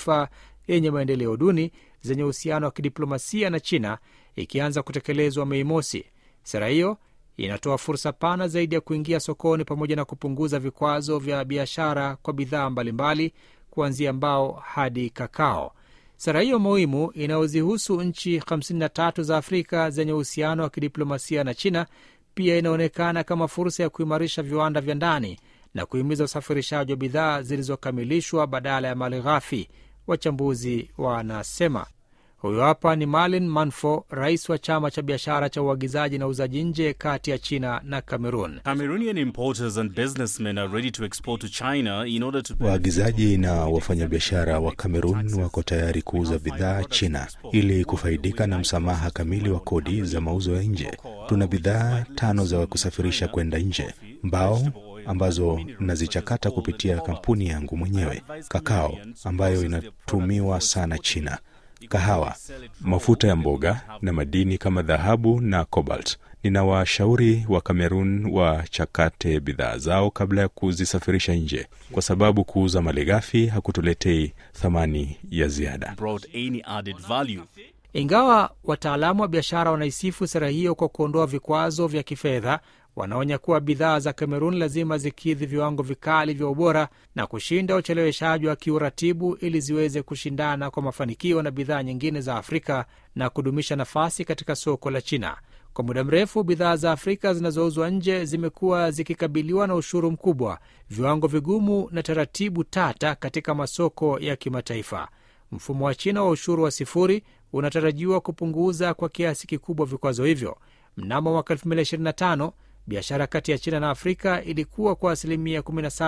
mataifa yenye maendeleo duni zenye uhusiano wa kidiplomasia na China ikianza kutekelezwa Mei Mosi. Sera hiyo inatoa fursa pana zaidi ya kuingia sokoni pamoja na kupunguza vikwazo vya biashara kwa bidhaa mbalimbali kuanzia mbao hadi kakao. Sera hiyo muhimu inayozihusu nchi 53 za Afrika zenye uhusiano wa kidiplomasia na China pia inaonekana kama fursa ya kuimarisha viwanda vya ndani na kuhimiza usafirishaji wa bidhaa zilizokamilishwa badala ya mali ghafi, wachambuzi wanasema. Huyo hapa ni Malin Manfo, rais wa chama cha biashara cha uagizaji na uuzaji nje kati ya China na Cameroon. Cameroonian importers and businessmen are ready to export to China in order to Waagizaji na wafanyabiashara wa Kamerun wako tayari kuuza bidhaa China ili kufaidika na msamaha kamili wa kodi za mauzo ya nje. Tuna bidhaa tano za kusafirisha kwenda nje: mbao ambazo nazichakata kupitia kampuni yangu mwenyewe, kakao ambayo inatumiwa sana China, kahawa, mafuta ya mboga na madini kama dhahabu na cobalt. Ninawashauri wa Kamerun wachakate bidhaa zao kabla ya kuzisafirisha nje, kwa sababu kuuza malighafi hakutuletei thamani ya ziada. brought any added value. Ingawa wataalamu wa biashara wanaisifu sera hiyo kwa kuondoa vikwazo vya kifedha, wanaonya kuwa bidhaa za Kamerun lazima zikidhi viwango vikali vya ubora na kushinda ucheleweshaji wa kiuratibu ili ziweze kushindana kwa mafanikio na bidhaa nyingine za Afrika na kudumisha nafasi katika soko la China. Kwa muda mrefu bidhaa za Afrika zinazouzwa nje zimekuwa zikikabiliwa na ushuru mkubwa, viwango vigumu na taratibu tata katika masoko ya kimataifa. Mfumo wa China wa ushuru wa sifuri unatarajiwa kupunguza kwa kiasi kikubwa vikwazo hivyo. Mnamo mwaka 2025 biashara kati ya China na Afrika ilikuwa kwa asilimia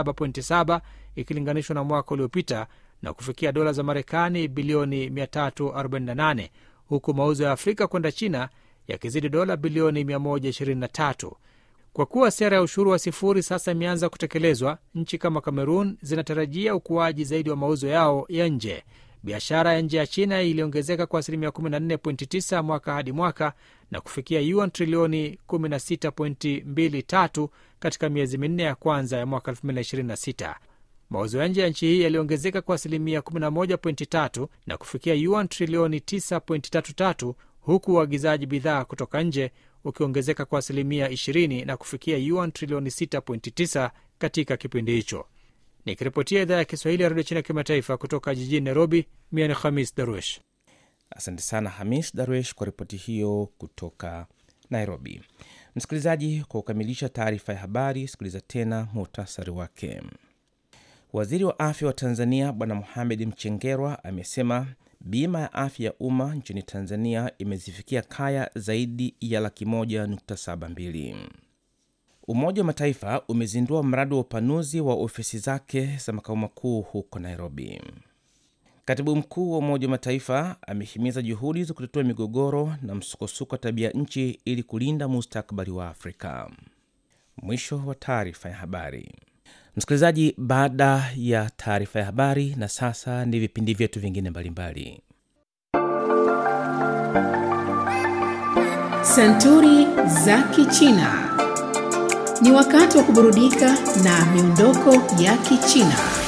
17.7 ikilinganishwa na mwaka uliopita na kufikia dola za Marekani bilioni 348 huku mauzo ya Afrika kwenda China yakizidi dola bilioni 123. Kwa kuwa sera ya ushuru wa sifuri sasa imeanza kutekelezwa, nchi kama Kamerun zinatarajia ukuaji zaidi wa mauzo yao ya nje. Biashara ya nje ya China iliongezeka kwa asilimia 14.9 mwaka hadi mwaka na kufikia yuan trilioni 16.23 katika miezi minne ya kwanza ya mwaka 2026. Mauzo ya nje ya nchi hii yaliongezeka kwa asilimia 11.3 na kufikia yuan trilioni 9.33 huku uagizaji bidhaa kutoka nje ukiongezeka kwa asilimia 20 na kufikia yuan trilioni 6.9 katika kipindi hicho. Nikiripotia idhaa ya Kiswahili ya redio China kimataifa kutoka jijini Nairobi, mia ni Khamis Darwesh. Asante sana Hamis Darwesh kwa ripoti hiyo kutoka Nairobi. Msikilizaji, kwa kukamilisha taarifa ya habari, sikiliza tena muhtasari wake. Waziri wa afya wa Tanzania Bwana Mohamed Mchengerwa amesema bima ya afya ya umma nchini Tanzania imezifikia kaya zaidi ya laki moja nukta saba mbili. Umoja wa Mataifa umezindua mradi wa upanuzi wa ofisi zake za makao makuu huko Nairobi. Katibu mkuu wa Umoja wa Mataifa amehimiza juhudi za kutatua migogoro na msukosuko wa tabia nchi ili kulinda mustakabali wa Afrika. Mwisho wa taarifa ya habari. Msikilizaji, baada ya taarifa ya habari, na sasa ni vipindi vyetu vingine mbalimbali. Santuri za Kichina. Ni wakati wa kuburudika na miondoko ya Kichina.